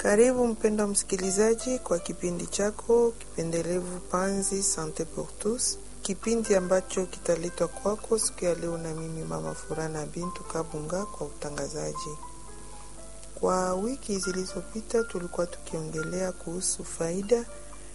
Karibu mpendwa msikilizaji kwa kipindi chako kipendelevu Panzi Sante pour tous, kipindi ambacho kitaletwa kwako siku ya leo na mimi Mama Furana Bintu Kabunga kwa utangazaji. Kwa wiki zilizopita tulikuwa tukiongelea kuhusu faida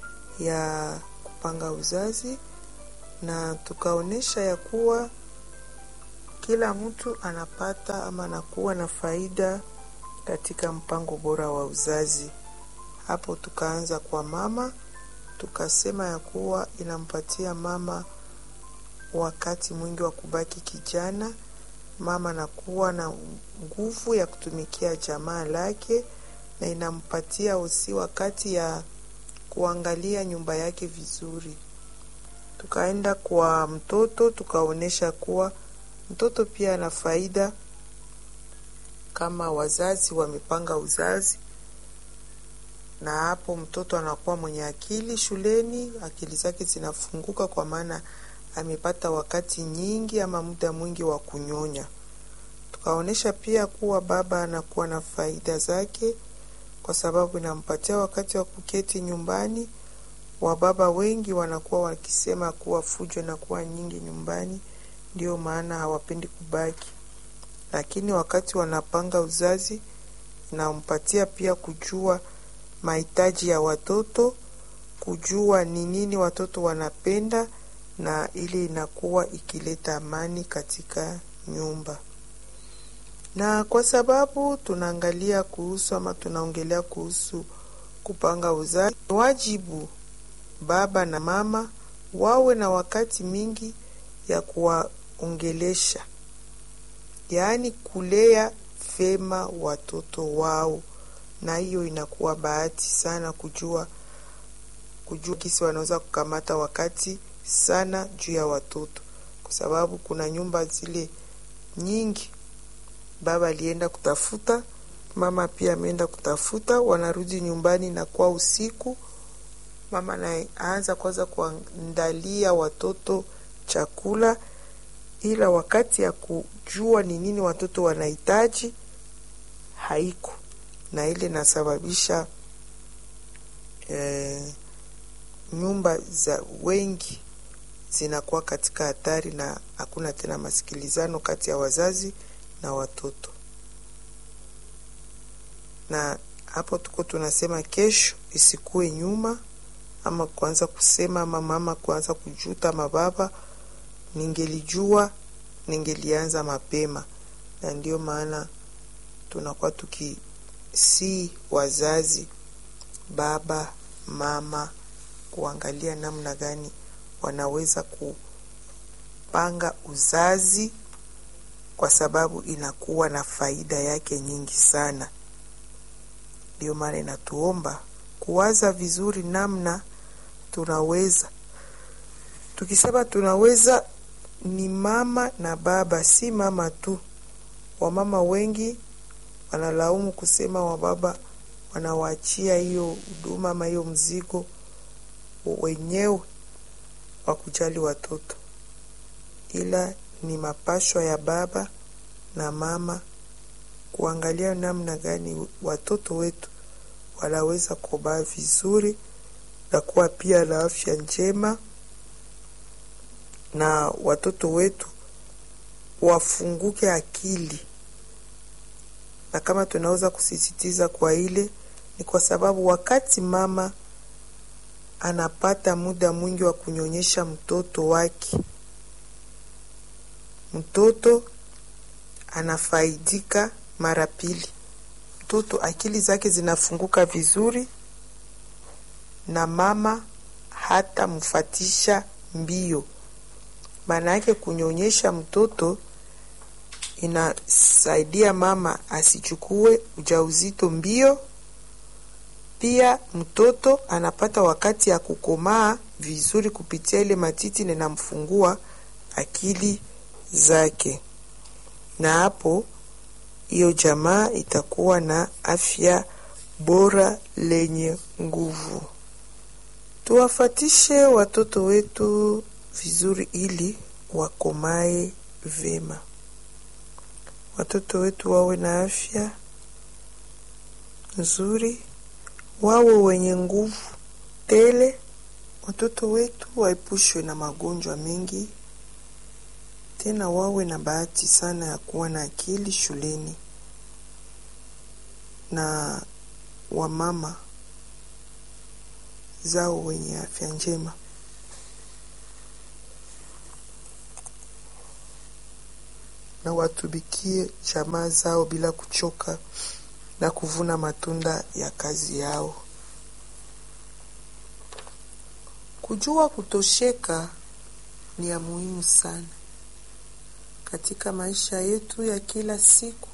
ya kupanga uzazi na tukaonyesha ya kuwa kila mtu anapata ama anakuwa na faida katika mpango bora wa uzazi. Hapo tukaanza kwa mama, tukasema ya kuwa inampatia mama wakati mwingi wa kubaki kijana. Mama anakuwa na nguvu ya kutumikia jamaa lake na inampatia usi wakati ya kuangalia nyumba yake vizuri. Tukaenda kwa mtoto, tukaonyesha kuwa mtoto pia ana faida kama wazazi wamepanga uzazi, na hapo mtoto anakuwa mwenye akili shuleni, akili zake zinafunguka kwa maana amepata wakati nyingi ama muda mwingi wa kunyonya. Tukaonyesha pia kuwa baba anakuwa na faida zake, kwa sababu inampatia wakati wa kuketi nyumbani. Wababa wengi wanakuwa wakisema kuwa fujo inakuwa nyingi nyumbani, ndio maana hawapendi kubaki lakini wakati wanapanga uzazi inampatia pia kujua mahitaji ya watoto, kujua ni nini watoto wanapenda, na ili inakuwa ikileta amani katika nyumba. Na kwa sababu tunaangalia kuhusu ama tunaongelea kuhusu kupanga uzazi, wajibu baba na mama wawe na wakati mingi ya kuwaongelesha yaani kulea vema watoto wao, na hiyo inakuwa bahati sana kujua kujua kisi wanaweza kukamata wakati sana juu ya watoto, kwa sababu kuna nyumba zile nyingi, baba alienda kutafuta, mama pia ameenda kutafuta, wanarudi nyumbani na kwa usiku, mama anaanza kwanza kuandalia watoto chakula ila wakati ya kujua ni nini watoto wanahitaji haiko, na ile inasababisha eh, nyumba za wengi zinakuwa katika hatari na hakuna tena masikilizano kati ya wazazi na watoto. Na hapo tuko tunasema kesho isikuwe nyuma, ama kuanza kusema ama mama kuanza kujuta mababa ningelijua ningelianza mapema, na ndio maana tunakuwa tukisii wazazi, baba mama, kuangalia namna gani wanaweza kupanga uzazi, kwa sababu inakuwa na faida yake nyingi sana. Ndio maana inatuomba kuwaza vizuri namna tunaweza tukisema tunaweza ni mama na baba, si mama tu. Wamama wengi wanalaumu kusema wababa wanawaachia hiyo huduma ama hiyo mzigo wenyewe wa kujali watoto, ila ni mapashwa ya baba na mama kuangalia namna gani watoto wetu wanaweza kubaa vizuri na kuwa pia na afya njema na watoto wetu wafunguke akili. Na kama tunaweza kusisitiza kwa ile, ni kwa sababu wakati mama anapata muda mwingi wa kunyonyesha mtoto wake, mtoto anafaidika mara pili. Mtoto akili zake zinafunguka vizuri, na mama hata mfatisha mbio maana yake kunyonyesha mtoto inasaidia mama asichukue ujauzito mbio. Pia mtoto anapata wakati ya kukomaa vizuri kupitia ile matiti na inamfungua akili zake, na hapo hiyo jamaa itakuwa na afya bora lenye nguvu. Tuwafatishe watoto wetu vizuri ili wakomae vema, watoto wetu wawe na afya nzuri wawe wenye nguvu tele. Watoto wetu waepushwe na magonjwa mengi, tena wawe na bahati sana ya kuwa na akili shuleni, na wamama zao wenye afya njema. na watumikie jamaa zao bila kuchoka na kuvuna matunda ya kazi yao. Kujua kutosheka ni ya muhimu sana katika maisha yetu ya kila siku.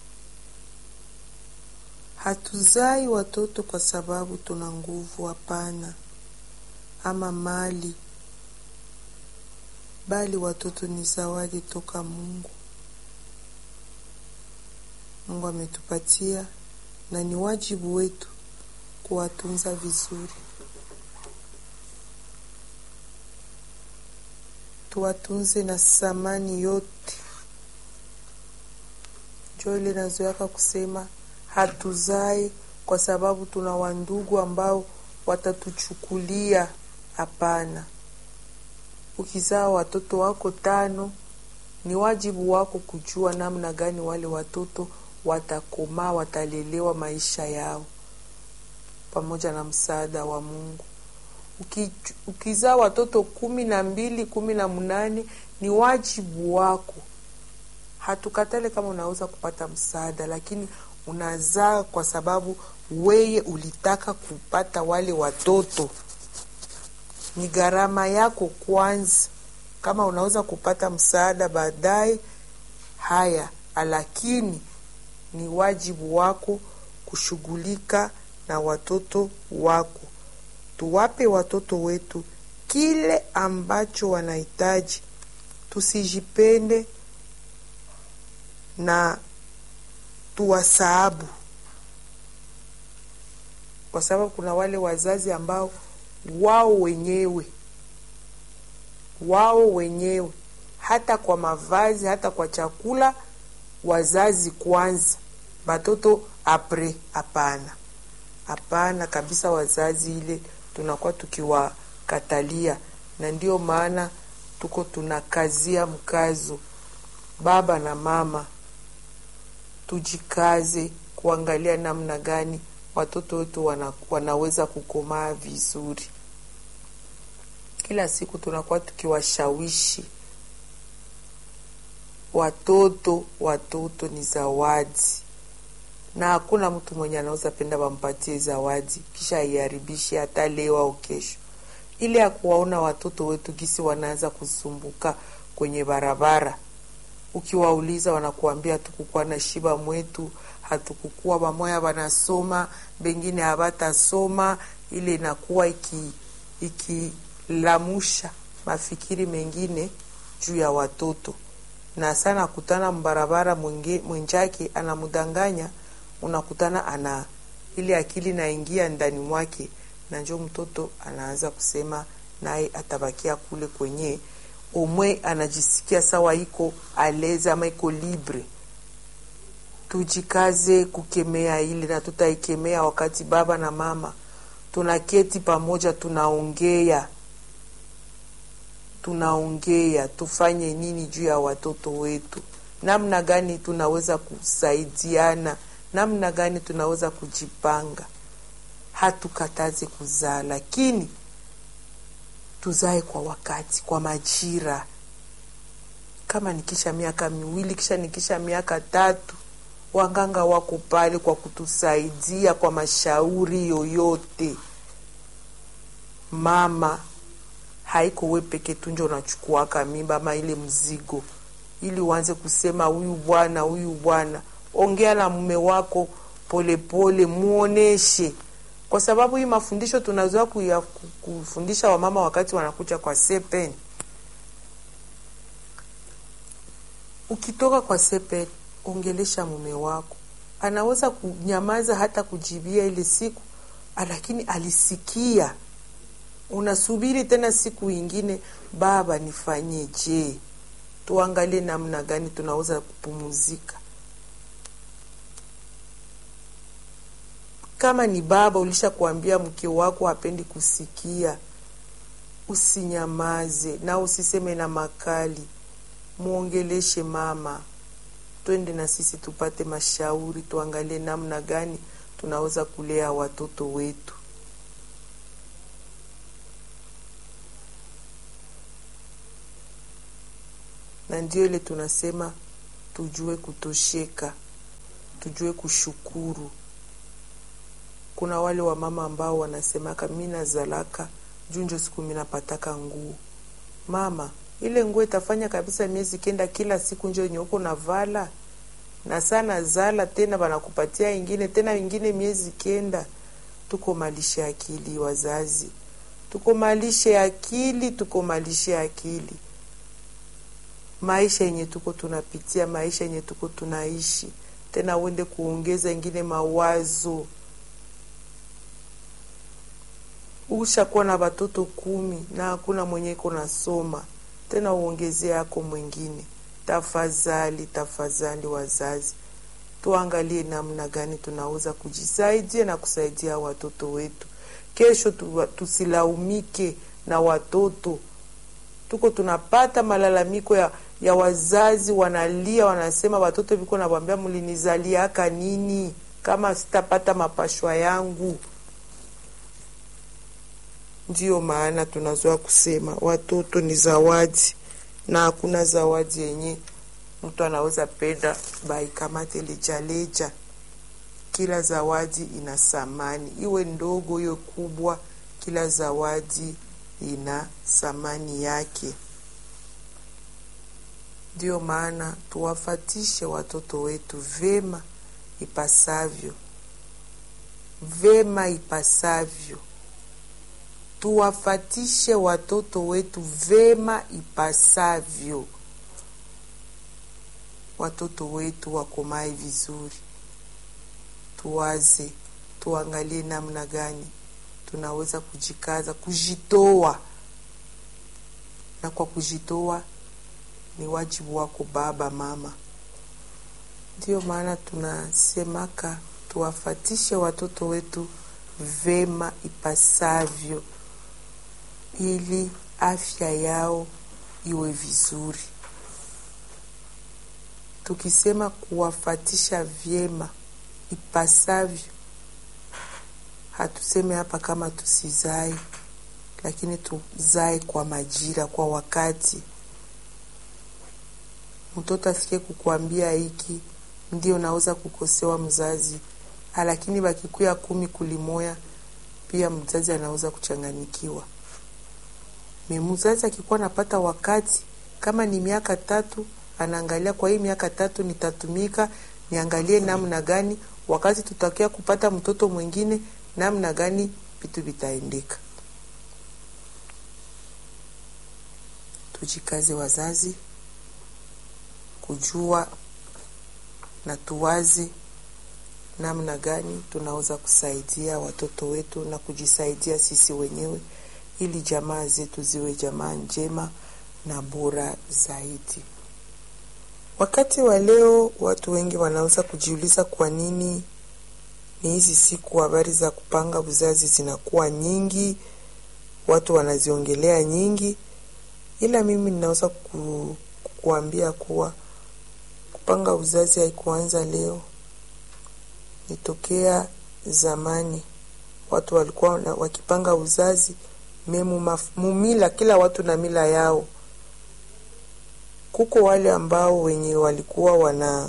Hatuzai watoto kwa sababu tuna nguvu, hapana, ama mali, bali watoto ni zawadi toka Mungu. Mungu ametupatia na ni wajibu wetu kuwatunza vizuri. Tuwatunze na samani yote. Jo ile nazoyaka kusema hatuzai kwa sababu tuna wandugu ambao watatuchukulia. Hapana, ukizaa watoto wako tano, ni wajibu wako kujua namna gani wale watoto watakomaa, watalelewa maisha yao pamoja na msaada wa Mungu. Uki, ukizaa watoto kumi na mbili kumi na mnane ni wajibu wako. Hatukatale kama unaweza kupata msaada, lakini unazaa kwa sababu weye ulitaka kupata wale watoto. Ni gharama yako kwanza. Kama unaweza kupata msaada baadaye, haya, lakini ni wajibu wako kushughulika na watoto wako. Tuwape watoto wetu kile ambacho wanahitaji, tusijipende na tuwasahabu, kwa sababu kuna wale wazazi ambao wao wenyewe wao wenyewe hata kwa mavazi, hata kwa chakula, wazazi kwanza, batoto apre. Hapana, hapana kabisa, wazazi ile tunakuwa tukiwakatalia, na ndio maana tuko tunakazia mkazo, baba na mama, tujikaze kuangalia namna gani watoto wetu wana, wanaweza kukomaa vizuri. Kila siku tunakuwa tukiwashawishi watoto, watoto ni zawadi, na hakuna mtu mwenye anaweza penda wampatie zawadi kisha aiharibishe hata leo au kesho. Ile ya kuwaona watoto wetu gisi wanaanza kusumbuka kwenye barabara, ukiwauliza wanakuambia hatukukuwa na shiba mwetu, hatukukuwa bamoya wanasoma, bengine habatasoma. Ile inakuwa iki ikilamusha mafikiri mengine juu ya watoto, na sana kutana mbarabara mwenjake anamdanganya, unakutana ana ile akili naingia ndani mwake, na njo mtoto anaanza kusema naye atabakia kule kwenye omwe anajisikia sawa, iko aleze ama iko libre. Tujikaze kukemea ile na tutaikemea wakati baba na mama tunaketi pamoja, tunaongea tunaongea, tufanye nini juu ya watoto wetu, namna gani tunaweza kusaidiana, namna gani tunaweza kujipanga. Hatukataze kuzaa, lakini tuzae kwa wakati, kwa majira. Kama nikisha miaka miwili, kisha nikisha miaka tatu, wanganga wako pale kwa kutusaidia kwa mashauri yoyote. Mama haiko we peke tu njo unachukuaka mimba ama ile mzigo, ili uanze kusema huyu bwana huyu bwana. Ongea na mume wako polepole, muoneshe, kwa sababu hii mafundisho tunazoea kufundisha wamama wakati wanakuja kwa sepen. Ukitoka kwa sepen, ongelesha mume wako, anaweza kunyamaza hata kujibia ile siku, lakini alisikia unasubiri tena siku ingine, baba, nifanyeje? Tuangalie namna gani tunaweza kupumuzika. kama ni baba ulishakuambia mke wako hapendi kusikia, usinyamaze na usiseme na makali, muongeleshe mama, twende na sisi tupate mashauri, tuangalie namna gani tunaweza kulea watoto wetu. Na ndio ile tunasema tujue kutosheka, tujue kushukuru. Kuna wale wamama ambao wanasemaka mi nazalaka junjo siku mi napataka nguo. Mama, ile nguo itafanya kabisa miezi kenda, kila siku njo yenye uko navala na sana zala tena wanakupatia ingine tena ingine miezi kenda. Tukomalishe akili wazazi, tukomalishe akili, tukomalishe akili. Maisha yenye tuko tunapitia, maisha yenye tuko tunaishi, tena uende kuongeza ingine mawazo. Ushakuwa na watoto kumi na hakuna mwenye iko nasoma tena, uongezee yako mwingine. Tafadhali, tafadhali wazazi, tuangalie namna gani tunaweza kujisaidia na kusaidia watoto wetu. Kesho tu, tusilaumike na watoto. Tuko tunapata malalamiko ya, ya wazazi wanalia, wanasema watoto viko nawambia, mlinizaliaka nini kama sitapata mapashwa yangu? Ndiyo maana tunazoa kusema watoto ni zawadi na hakuna zawadi yenye mtu anaweza penda baikamate lejaleja. Kila zawadi ina thamani, iwe ndogo iwe kubwa, kila zawadi ina thamani yake. Ndiyo maana tuwafatishe watoto wetu vema ipasavyo, vema ipasavyo tuwafatishe watoto wetu vema ipasavyo, watoto wetu wakomae vizuri. Tuwaze, tuangalie namna gani tunaweza kujikaza, kujitoa, na kwa kujitoa ni wajibu wako baba, mama. Ndiyo maana tunasemaka tuwafatishe watoto wetu vema ipasavyo ili afya yao iwe vizuri. Tukisema kuwafatisha vyema ipasavyo, hatuseme hapa kama tusizae, lakini tuzae kwa majira, kwa wakati. Mtoto asikie kukuambia hiki ndio naweza kukosewa mzazi, lakini bakikuya kumi kulimoya, pia mzazi anaweza kuchanganikiwa mzazi akikuwa napata wakati kama ni miaka tatu, anaangalia kwa hii miaka tatu nitatumika, niangalie namna gani wakati tutakia kupata mtoto mwingine, namna gani vitu vitaendeka. Tujikaze wazazi, kujua na tuwazi namna gani tunaweza kusaidia watoto wetu na kujisaidia sisi wenyewe ili jamaa zetu ziwe jamaa njema na bora zaidi. Wakati wa leo, watu wengi wanaweza kujiuliza kwa nini ni hizi siku habari za kupanga uzazi zinakuwa nyingi, watu wanaziongelea nyingi, ila mimi ninaweza ku, kuambia kuwa kupanga uzazi haikuanza leo, nitokea zamani. Watu walikuwa wakipanga uzazi memu mumila, kila watu na mila yao. Kuko wale ambao wenye walikuwa wana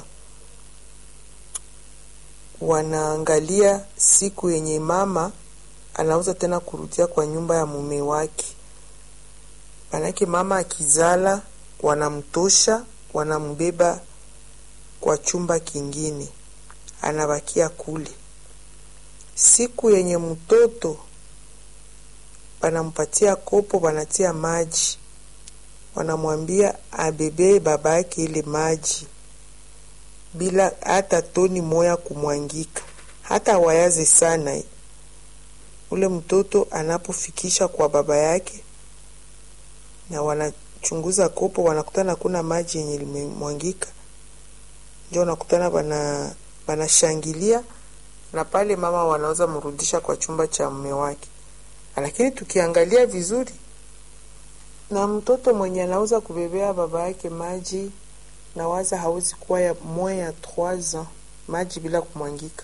wanaangalia siku yenye mama anaweza tena kurudia kwa nyumba ya mume wake, manake mama akizala wanamtosha, wanambeba kwa chumba kingine, anabakia kule. Siku yenye mtoto wanampatia kopo, wanatia maji, wanamwambia abebe baba yake ile maji bila hata toni moya kumwangika, hata wayaze sana. Ule mtoto anapofikisha kwa baba yake na wanachunguza kopo, wanakutana kuna maji yenye limemwangika, ndio wanakutana bana banashangilia na pale mama wanaweza mrudisha kwa chumba cha mume wake. Lakini tukiangalia vizuri, na mtoto mwenye anaweza kubebea baba yake maji na waza hawezi kuwa ya moins ya 3 ans maji bila kumwangika,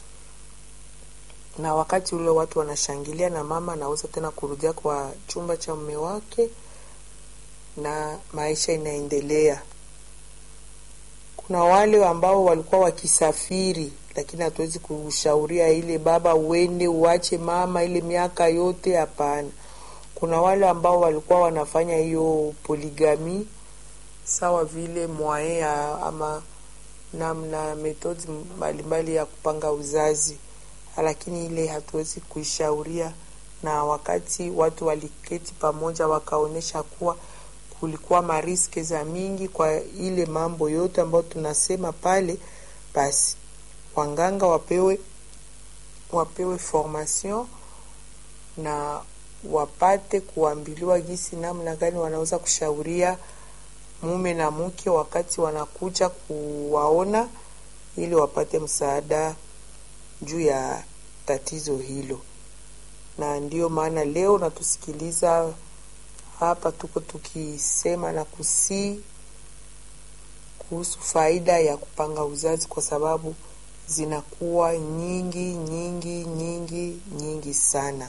na wakati ule watu wanashangilia, na mama anaweza tena kurudia kwa chumba cha mume wake na maisha inaendelea. Kuna wale ambao walikuwa wakisafiri, lakini hatuwezi kushauria ile baba uende uache mama ile miaka yote, hapana. Kuna wale ambao walikuwa wanafanya hiyo poligami sawa vile mwae ama namna metodi mbalimbali ya kupanga uzazi, lakini ile hatuwezi kuishauria. Na wakati watu waliketi pamoja, wakaonyesha kuwa kulikuwa mariske za mingi kwa ile mambo yote ambayo tunasema pale, basi wanganga wapewe wapewe formation na wapate kuambiliwa gisi namna gani wanaweza kushauria mume na mke wakati wanakuja kuwaona, ili wapate msaada juu ya tatizo hilo. Na ndiyo maana leo natusikiliza hapa, tuko tukisema na kusii kuhusu faida ya kupanga uzazi, kwa sababu zinakuwa nyingi nyingi nyingi nyingi sana.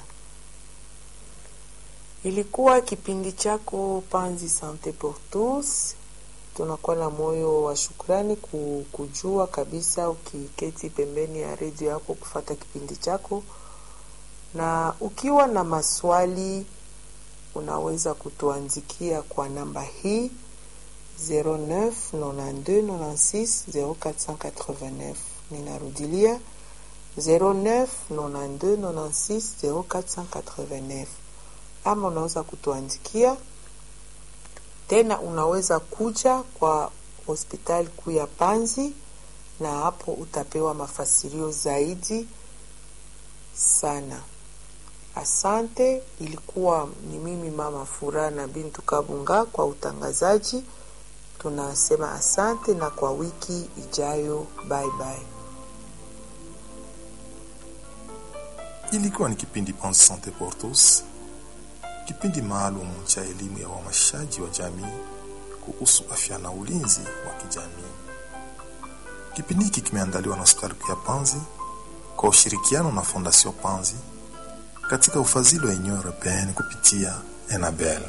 Ilikuwa kipindi chako Panzi Sante pour tous. Tunakuwa na moyo wa shukrani kujua kabisa, ukiketi pembeni ya redio yako kufata kipindi chako, na ukiwa na maswali unaweza kutuandikia kwa namba hii 09 92 96 0489. Ninarudilia 09 92 96 0489 ama unaweza kutuandikia tena, unaweza kuja kwa hospitali kuu ya Panzi na hapo utapewa mafasirio zaidi sana. Asante, ilikuwa ni mimi mama Furaha na Bintu Kabunga kwa utangazaji. Tunasema asante na kwa wiki ijayo, bye bye. Ilikuwa ni kipindi Pense Sante pour tous kipindi maalum cha elimu ya uhamasishaji wa jamii kuhusu afya na ulinzi wa kijamii. Kipindi hiki kimeandaliwa na hospitali kuu ya Panzi kwa ushirikiano na Fondation Panzi katika ufadhili wa Union Europeenne kupitia Enabel.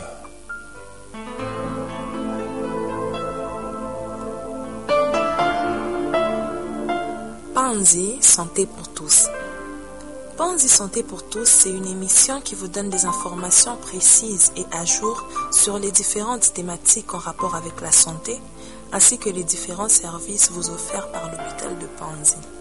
Panzi Santé pour tous. Panzi Santé pour tous, c'est une émission qui vous donne des informations précises et à jour sur les différentes thématiques en rapport avec la santé, ainsi que les différents services vous offerts par l'hôpital de Panzi.